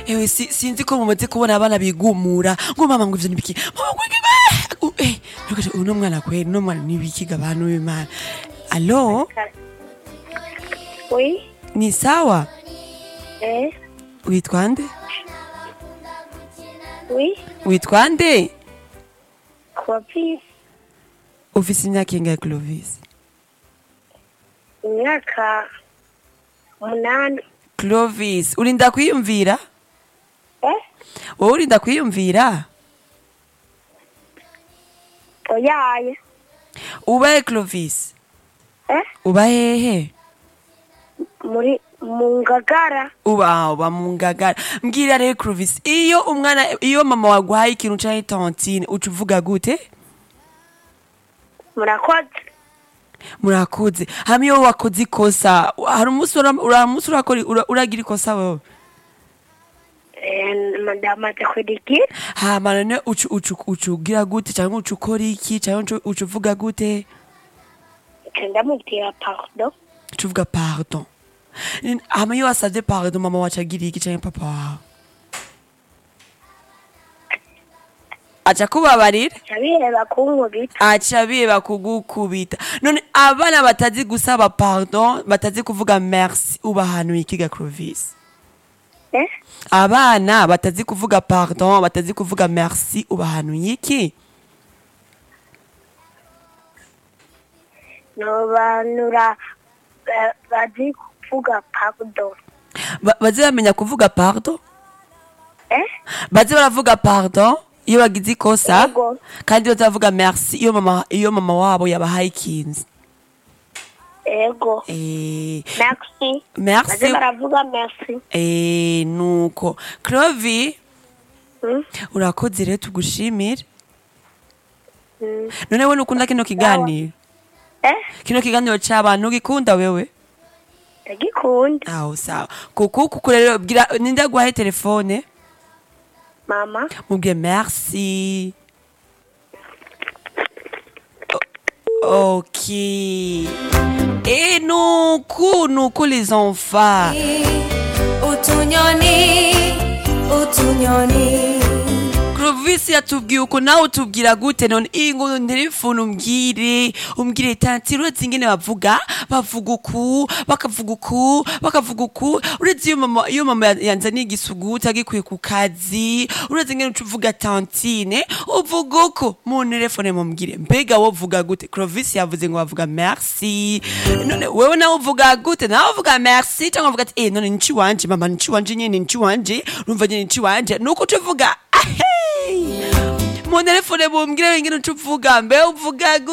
ewe si- sinzi ko mumaze kubona abana bigumura ngo mama ngo ivyo nibiki mama ngo iki eh, u- eh ntukaje uno mwana kweli uno mwana nibiki gabanu w'imana alo Oui, ni sawa eh, witwa nde oui, witwa nde Clovis, ufise imyaka ingahe clovis imyaka umunani. clovis urinda kwiyumvira Eh, wowe urinda kwiyumvira oyaye. ubahe clovis Eh, uba hehe muri mu ngagara. uba uba mu ngagara mbwira rero clovis iyo umwana iyo mama waguhaye ikintu canke tontine uca uvuga gute Murakoze. murakoze hamwe iyo wakoze ikosa hari umunsi ura- ura- umunsi urakora ura- uragira ikosa wewe Eh, ndamaze kudigira. hama none uca uca uca ugira gute canke uca ukora iki canke uca- uca uvuga gute Nca ndamubwira pardon. uca uvuga pardon Ni- hama iyo wasavye pardon mama wacu agira iki canke papa wawe aca kubabarira Nca biheba kunkubita. aca biba kugukubita none abana batazi gusaba pardon batazi kuvuga merci ubahanuye ikiga clovis Eh, abana batazi kuvuga pardon batazi kuvuga merci ubahanuye iki nobanura eh, bazi kuvuga pardon. Ba- baze bamenya kuvuga pardon Eh, baze baravuga pardon iyo bagize ikosa Yego. kandi baze baravuga merci iyo mama iyo mama wabo yabahaye ikinzi ego. eh, Merci. merci Baze baravuga merci. eh, nuko clovi Hmm? urakoze rero tugushimire Hmm. none we nukunda kino kiganiro Eh, kino kiganiro c'abantu ugikunda wewe ndagikunda. aho sawa kuku kuku rero bwira ninde aguhaye telefone Mama. mubwiye merci O- ok et nuku nuku les enfants utunyoni utunyoni Clovis yatubwiye uko nawe utubwira gute none iyi ngo nterefone umbwire umbwire tanti uretse ingene bavuga bavuga uku bakavuga uku bakavuga uku uretse iyo mama iyo mama ya- yanzaniye igisuguti agikuye ku kazi uretse ingene uca uvuga tantine uvuga uko mu nterefone mumbwire mbega wowe uvuga gute Clovis yavuze ngo bavuga merci none wewe nawe uvuga gute nawe uvuga merci cyangwa uvuga ati eh none nci wanje mama nci wanje nyene nci wanje urumva nyene nci wanje nuko uca uvuga ahey mu telefone bumbwire ingene uca uvuga mbe uvuga gute